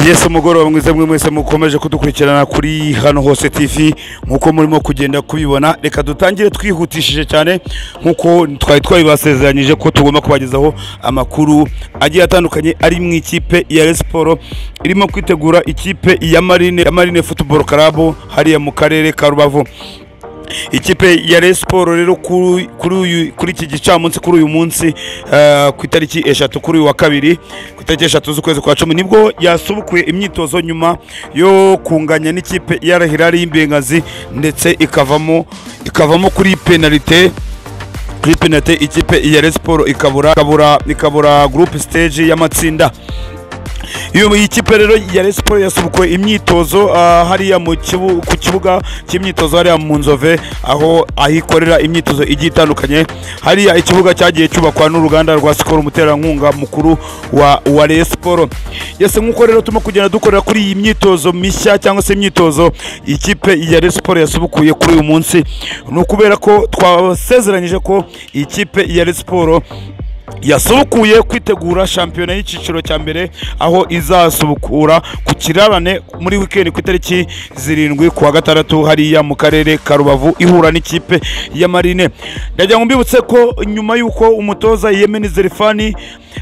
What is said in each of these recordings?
Yesu mugoroba mwiza mwe mwese mukomeje kudukurikirana kuri hano hose TV nkuko murimo kugenda kubibona reka dutangire twihutishije cyane nkuko twari twabibasezeranyije ko tugomba kubagezaho amakuru agiye atandukanye ari mu ikipe ya Rayon Sports irimo kwitegura ikipe ya Marine ya Marine Football Club hariya mu karere ka Rubavu ikipe ya Rayon Sports rero kuri kuri uyu- kuri iki gicamunsi kuri uyu munsi eh, ku itariki eshatu kuri uyu wa kabiri ku itariki eshatu z'ukwezi kwa cumi nibwo yasubukuye imyitozo nyuma yo kunganya n'ikipe ya Al Hilal y'Imbengazi ndetse ikavamo ikavamo kuri penalite kuri penalite ikipe ya Rayon Sports ikabura ikabura ikabura group stage y'amatsinda iyo iyi kipe rero ya Rayon Sports yasubukuye imyitozo ah, hariya mu kibu- ku kibuga cy'imyitozo hariya mu Nzove aho ahikorera imyitozo igiye itandukanye hariya ikibuga cyagiye cyubakwa n'uruganda rwa Skol umuterankunga mukuru wa wa Rayon Sports yese nk'uko rero turimo kugenda dukorera kuri iyi myitozo mishya cyangwa se imyitozo ikipe ya Rayon Sports yasubukuye kuri uyu munsi ni ukubera ko twasezeranyije ko ikipe ya Rayon Sports yasubukuye kwitegura shampiyona y'icyiciro cya mbere aho izasubukura ku kirarane muri wikendi ku itariki zirindwi ku wa gatandatu hariya mu karere ka rubavu ihura n'ikipe ya marine ndagira ngo mbibutse ko nyuma y'uko umutoza yemeni zerifani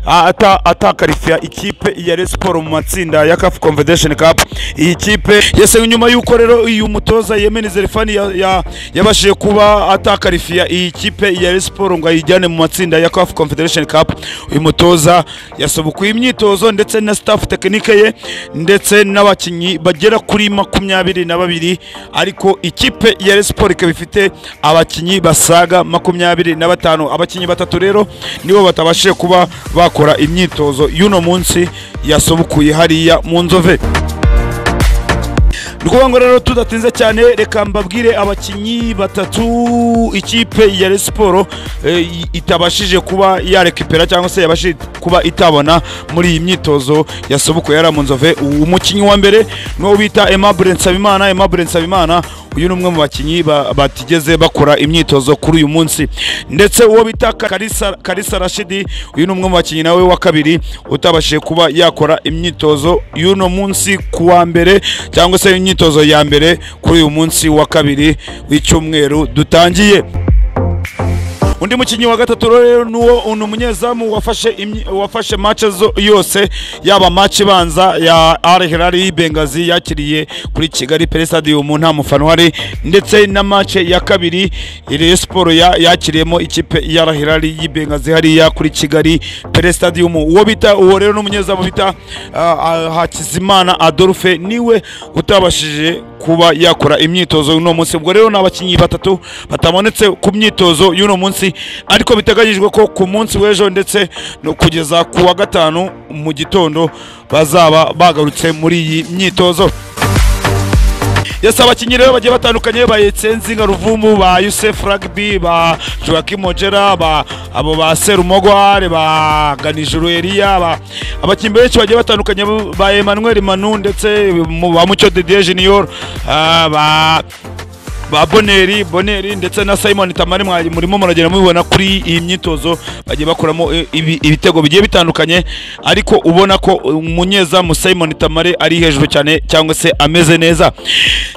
a- ata- atakarifiya ikipe ya Rayon Sports mu matsinda ya CAF Confederation Cup iyi kipe yese nyuma y'uko rero uyu mutoza yemeni zerifani ya- ya- yabashije kuba atakarifiya iyi kipe ya Rayon Sports ngo ayijyane mu matsinda ya CAF Confederation Cup uyu mutoza yasobukuye imyitozo ndetse na staff tekinike ye ndetse n'abakinnyi bagera kuri makumyabiri na babiri ariko ikipe ya Rayon Sports ikaba ifite abakinnyi basaga makumyabiri na batanu abakinnyi batatu rero nibo batabashije kuba bakora imyitozo y'uno munsi yasobukuye hariya mu nzove ni ukuvuga ngo rero tudatinze cyane reka mbabwire abakinnyi batatu ikipe ya Rayon Sports eh, i- itabashije kuba yarekipera cyangwa se yabashije kuba itabona muri iyi myitozo yasobukuye yari mu nzove umukinnyi wa mbere ni uwo bita Aimable Nsabimana Aimable Nsabimana uyu ni umwe mu bakinnyi ba- batigeze bakora imyitozo kuri uyu munsi ndetse uwo bita Karisa Karisa Rashidi uyu ni umwe mu bakinnyi nawe wa kabiri utabashije kuba yakora imyitozo y'uno munsi ku wa mbere cyangwa se imyitozo ya mbere kuri uyu munsi wa kabiri w'icyumweru dutangiye undi mukinnyi wa gatatu rero ni uwo ni umunyezamu wafashe imyi- wafashe match zo- yose yaba match ibanza ya Al Hilal y'Ibengazi yakiriye kuri Kigali Pele Stadium nta mufana uhari ndetse na match ya kabiri Rayon Sports ya- yakiriyemo ikipe ya Al Hilal y'Ibengazi hariya kuri Kigali Pele Stadium uwo bita uwo rero ni umunyezamu bita ah, ah, Hakizimana Adolphe niwe utabashije kuba yakora imyitozo uno munsi ubwo rero ni abakinnyi batatu batabonetse ku myitozo y'uno munsi ariko biteganyijwe ko ku munsi w'ejo ndetse no kugeza ku wa gatanu mu gitondo bazaba bagarutse muri iyi myitozo yesi abakinnyi rero bagiye batandukanye ba Yetsenzinga Ruvumu ba Yusef Rugby ba Joachim Ojera ba abo ba Serumogware ba Ganijuru Elia ba abakinnyi benshi bagiye batandukanye ba Emmanuel Manu ndetse mu- ba Mucyo Didier Junior ah, ba ba boneri boneri ndetse na simon tamari mwari murimo muragenda mubibona kuri iyi myitozo bagiye bakuramo eh, ibi- ibitego bigiye bitandukanye ariko ubona ko umunyezamu simon tamari ari hejuru cyane cyangwa se ameze neza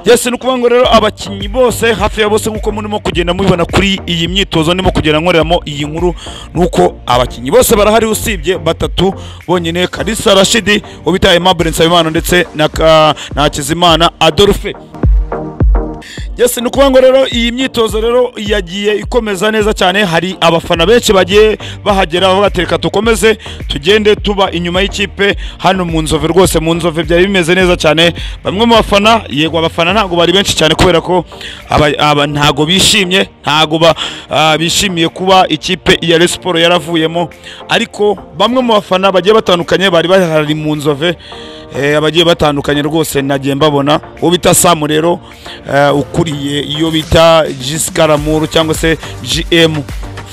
yesi ni ukuvuga ngo rero abakinnyi bose hafi ya bose nk'uko murimo kugenda mubibona kuri iyi myitozo ndimo kugenda nkoreramo iyi nkuru ni uko abakinnyi bose barahari usibye batatu bonyine kalisa rashidi ubitaye Aimable nsabimana ndetse na Ka- na hakizimana adolphe Yes, ni ukuvuga ngo rero iyi myitozo rero yagiye ikomeza neza cyane hari abafana benshi bagiye bahagera batereka dukomeze tugende tuba inyuma y'ikipe hano mu nzove rwose mu nzove byari bimeze neza cyane bamwe mu bafana yego abafana ntabwo bari benshi cyane kubera ko aba, aba ntago bishimye ntago ba, ah, bishimiye kuba ikipe ya Rayon Sports yaravuyemo ariko bamwe mu bafana bagiye batandukanye bari bahari mu nzove eh, abagiye batandukanye rwose nagiye mbabona uwo bita Samu rero eh, ukuriye iyo bita Jiskaramuru cyangwa se GM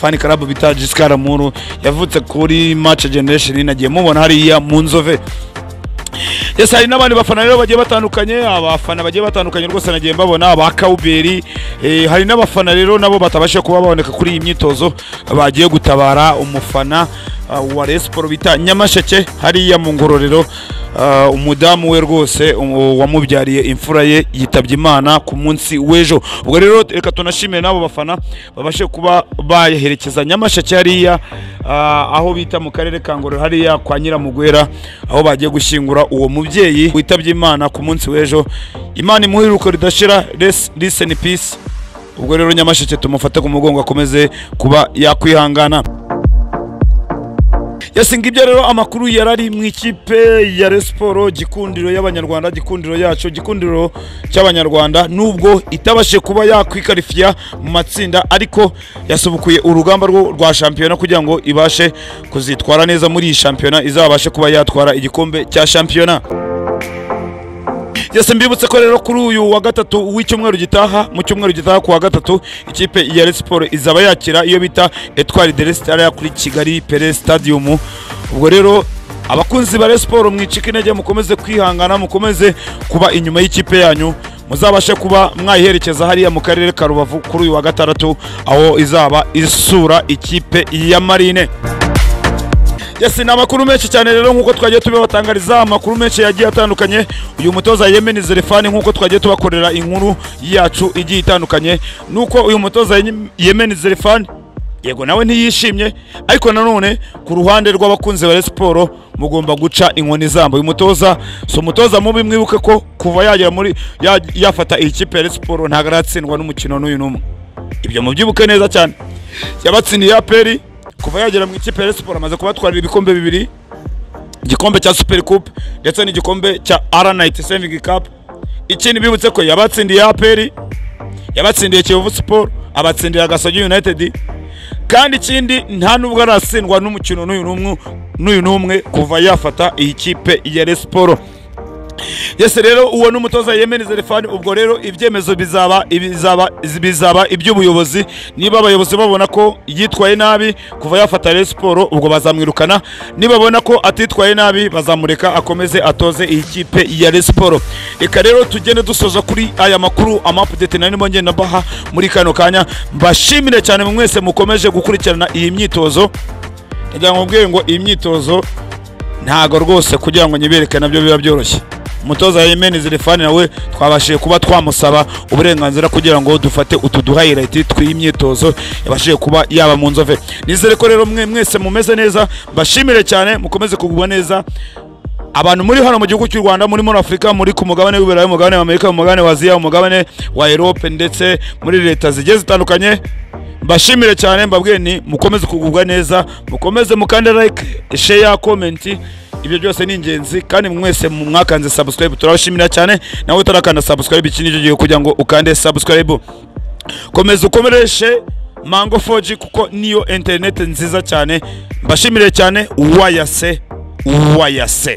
fan club bita Jiskaramuru yavutse kuri match generation nagiye mubona hariya mu nzove yes hari n'abandi bafana rero bagiye batandukanye abafana bagiye batandukanye rwose nagiye mbabona aba Kauberi eh, hari n'abafana rero nabo batabashije kuba baboneka kuri iyi myitozo bagiye gutabara umufana ah, wa Rayon Sports bita Nyamasheke hariya mu ngororero ah, umudamu we rwose um- wamubyariye imfura ye yitabye imana ku munsi w'ejo ubwo rero reka tunashimire n'abo bafana babashe kuba bayaherekeza nyamasheke hariya ah, aho bita mu karere ka ngororero hariya kwa nyiramugwera aho bagiye gushyingura uwo mubyeyi witabye imana ku munsi w'ejo imana imuhe iruhuko ridashira Rest- rest in peace ubwo rero nyamasheke tumufate ku mugongo akomeze kuba yakwihangana yasinga ibyo rero amakuru yari ari mu ikipe ya Rayon Sport gikundiro y'abanyarwanda gikundiro yacu gikundiro cy'abanyarwanda nubwo itabashe kuba yakwikarifiya mu matsinda ariko yasubukuye urugamba rwo rwa shampiyona kugira ngo ibashe kuzitwara neza muri iyi shampiyona izabashe kuba yatwara igikombe cya shampiyona yose mbibutse ko rero kuri uyu wa gatatu w'icyumweru gitaha mu cyumweru gitaha ku wa gatatu ikipe ya Rayon Sport izaba yakira iyo bita Etoile de l'Est hariya kuri Kigali Pele Stadium ubwo rero abakunzi ba Rayon Sport mwicika intege mukomeze kwihangana mukomeze kuba inyuma y'ikipe yanyu muzabashe kuba mwayiherekeza hariya mu karere ka Rubavu kuri uyu wa gatandatu aho izaba isura ikipe ya Marine Yes, ni amakuru menshi cyane rero nk'uko twagiye tubibatangariza amakuru menshi yagiye atandukanye uyu mutoza Yemen Zerefani nk'uko twagiye tubakorera inkuru yacu igiye itandukanye nuko uyu mutoza Yem- Yemen Zerefani yego nawe ntiyishimye ariko nanone ku ruhande rw'abakunzi ba Rayon Sport mugomba guca inkoni zamba uyu mutoza si umutoza mubi mwibuke ko kuva yagera muri ya- yafata iyi kipe ya Rayon Sport ntabwo aratsindwa n'umukino n'uyu n'umwe ibyo mubyibuke neza cyane yabatsindiye aperi kuva yagera mu ikipe ya Rayon Sport amaze kubatwarira ibikombe bibiri igikombe cya super coupe ndetse n'igikombe cya aranayiti saving cup ikindi bibutse ko yabatsindiye aperi yabatsindiye kiyovu siporo abatsindira gasogi united kandi ikindi nta nubwo aratsindwa n'umukino n'uyu n'umwe n'uyu n'umwe kuva yafata iyi kipe ya Rayon Sport yese rero uwo ni umutoza Yemen Zerefani ubwo rero ibyemezo bizaba bizaba bizaba iby'ubuyobozi niba abayobozi babona ko yitwaye nabi kuva yafata Rayon Sport ubwo bazamwirukana nibabona ko atitwaye nabi bazamureka akomeze atoze iyi kipe ya Rayon Sport reka rero tugende dusoza kuri aya makuru ama update nari ndimo ngenda mbaha muri kano kanya mbashimire cyane mwese mukomeje gukurikirana iyi myitozo ndagira ngo mbwire ngo iyi myitozo ntago rwose kugira ngo nyibereke nabyo biba byoroshye umutoza Yemeni Zerefani nawe twabashije kuba twamusaba uburenganzira kugira ngo dufate utu du highlight tw'imyitozo yabashije kuba yaba mu nzove nizere ko rero mwe mwese mumeze neza mbashimire cyane mukomeze kugubwa neza abantu muri hano mu gihugu cy'u Rwanda muri muri Afurika muri ku mugabane w'Iburayi mu mugabane w'Amerika mu mugabane wa Aziya mu mugabane wa Europe ndetse muri leta zigiye zitandukanye mbashimire cyane mbabwiye ni mukomeze kugubwa neza mukomeze mukande like share comment ibyo byose ni ingenzi kandi mwese mu- mwakanze subscribe turabashimira cyane nawe utarakanda subscribe iki nicyo gihe kugira ngo ukande subscribe komeza ukomereshe mango 4G kuko niyo internet nziza cyane mbashimire cyane wayase wayase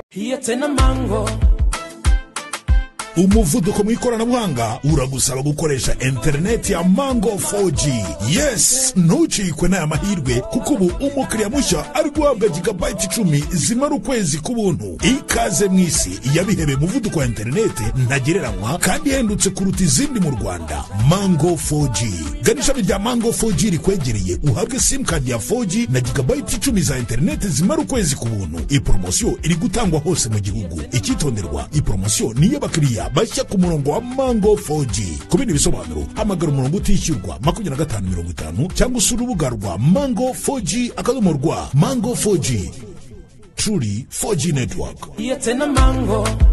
Here tena mango. umuvuduko mu ikoranabuhanga uragusaba gukoresha interineti ya mango 4g yes ntucikwe n'aya mahirwe kuko ubu umukiriya mushya ari guhabwa gigabayiti icumi zimara ukwezi k'ubuntu ikaze mu isi yabihebeye umuvuduko wa interineti ntagereranywa kandi ihendutse kuruta izindi mu rwanda mango 4g gana ishami rya mango 4g rikwegereye uhabwe simukadi ya 4g na gigabayiti icumi za interineti zimara ukwezi ku buntu iyi poromosiyo iri gutangwa hose mu gihugu icyitonderwa iyi poromosiyo ni iy'abakiriya bashya ku murongo wa mango 4g ku bindi bisobanuro hamagara umurongo utishyurwa makumyabiri na gatanu mirongo itanu cyangwa usura urubuga rwa mango 4g akadomo rwa mango 4g truly 4g network Here tena mango.